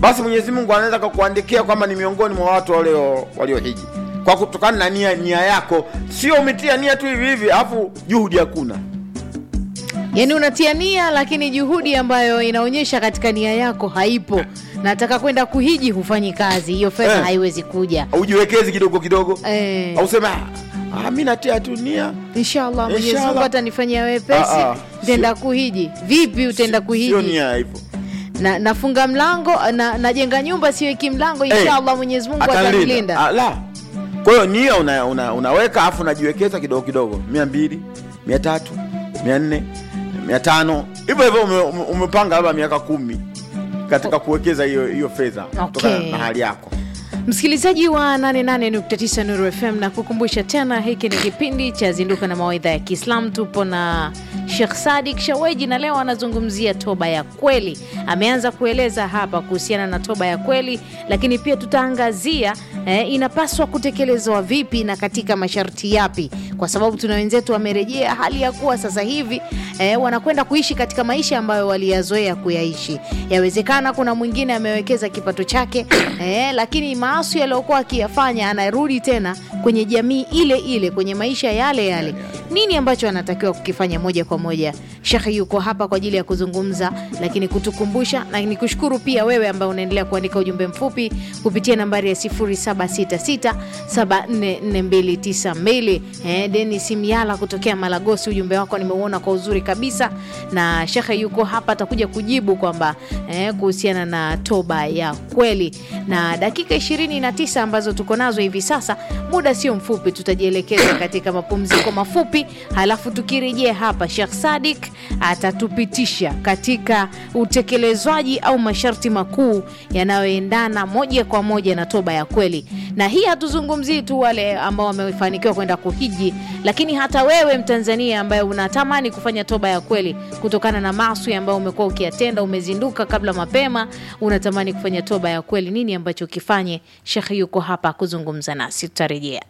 basi Mwenyezi Mungu anaweza kukuandikia kwamba ni miongoni mwa watu walio waliohiji kwa kutokana na nia, nia yako, sio umetia nia tu hivi hivi afu juhudi hakuna. yaani unatia nia lakini juhudi ambayo inaonyesha katika nia yako haipo nataka kwenda kuhiji hufanyi kazi hiyo fedha Eh. haiwezi kuja Ujiwekezi kidogo kidogo, eh, au sema ah, mimi natia tu nia inshallah Mwenyezi Inshallah. Mungu atanifanyia wepesi Ah, ah. nitaenda kuhiji vipi utaenda sio kuhiji nia hivyo. na nafunga mlango na najenga nyumba siweki mlango Eh, inshallah Mwenyezi Mungu Atanilinda. atanilinda Ah, la. Kwa hiyo nia una, una, unaweka afu unajiwekeza kidogo kidogo, mia mbili, mia tatu, mia nne, mia tano hivyo hivyo ume, ume, umepanga labda miaka kumi katika kuwekeza hiyo hiyo fedha kutokana Okay. na hali yako. msikilizaji wa 88.9 Nuru FM na kukumbusha tena hiki ni kipindi cha zinduka na mawaidha ya Kiislamu tupo na Sheikh Sadik Shaweji na leo anazungumzia toba ya kweli ameanza kueleza hapa kuhusiana na toba ya kweli lakini pia tutaangazia eh, inapaswa kutekelezwa vipi na katika masharti yapi kwa sababu tuna wenzetu wamerejea hali ya kuwa sasa hivi eh, wanakwenda kuishi katika maisha ambayo waliyazoea kuyaishi yawezekana kuna mwingine amewekeza kipato chake eh, lakini maasi yaliyokuwa akiyafanya anarudi tena kwenye jamii ile ile kwenye maisha yale yale nini ambacho anatakiwa kukifanya moja kwa moja shekhe yuko hapa kwa ajili ya kuzungumza lakini kutukumbusha na nikushukuru pia wewe ambaye unaendelea kuandika ujumbe mfupi kupitia nambari ya 0766744292 eh, denis miala kutokea malagosi ujumbe wako nimeuona kwa uzuri kabisa na shekhe yuko hapa atakuja kujibu kwamba eh, kuhusiana na toba ya kweli na dakika 29 ambazo tuko nazo hivi sasa muda sio mfupi tutajielekeza katika mapumziko mafupi halafu tukirejea hapa shekh sadik atatupitisha katika utekelezwaji au masharti makuu yanayoendana moja kwa moja na toba ya kweli na hii hatuzungumzii tu wale ambao wamefanikiwa kwenda kuhiji lakini hata wewe mtanzania ambaye unatamani kufanya toba ya kweli kutokana na maswi ambayo umekuwa ukiyatenda umezinduka kabla mapema unatamani kufanya toba ya kweli nini ambacho ukifanye shekhe yuko hapa kuzungumza nasi tutarejea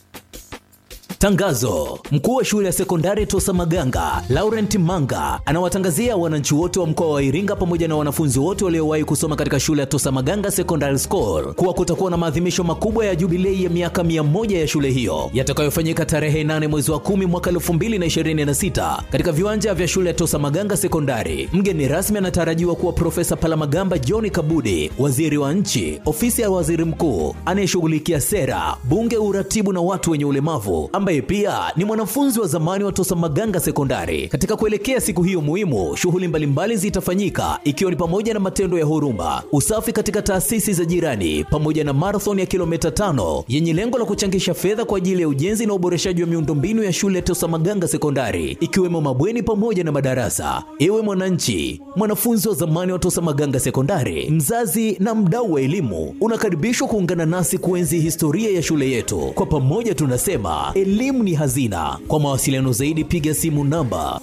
Tangazo: mkuu wa shule ya sekondari Tosa Maganga Laurent Manga anawatangazia wananchi wote wa mkoa wa Iringa pamoja na wanafunzi wote waliowahi kusoma katika shule ya Tosa Maganga Secondary School kuwa kutakuwa na maadhimisho makubwa ya jubilei ya miaka 100 ya shule hiyo yatakayofanyika tarehe 8 mwezi wa 10 mwaka 2026 katika viwanja vya shule ya Tosa Maganga Sekondari. Mgeni rasmi anatarajiwa kuwa Profesa Palamagamba John Kabudi, waziri wa nchi, ofisi ya waziri mkuu anayeshughulikia sera, bunge, uratibu na watu wenye ulemavu ambaye pia ni mwanafunzi wa zamani wa Tosa Maganga Sekondari. Katika kuelekea siku hiyo muhimu, shughuli mbalimbali zitafanyika ikiwa ni pamoja na matendo ya huruma, usafi katika taasisi za jirani, pamoja na marathon ya kilomita tano yenye lengo la kuchangisha fedha kwa ajili ya ujenzi na uboreshaji wa miundombinu ya shule ya Tosa Maganga Sekondari, ikiwemo mabweni pamoja na madarasa. Ewe mwananchi, mwanafunzi wa zamani wa Tosa Maganga Sekondari, mzazi na mdau wa elimu, unakaribishwa kuungana nasi kuenzi historia ya shule yetu. Kwa pamoja tunasema elimu ni hazina. Kwa mawasiliano zaidi piga simu namba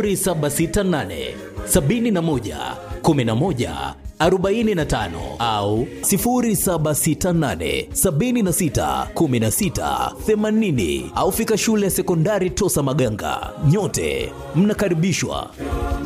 0768 71 11 45 au 0768 76 16 80 au fika shule ya sekondari Tosa Maganga. Nyote mnakaribishwa.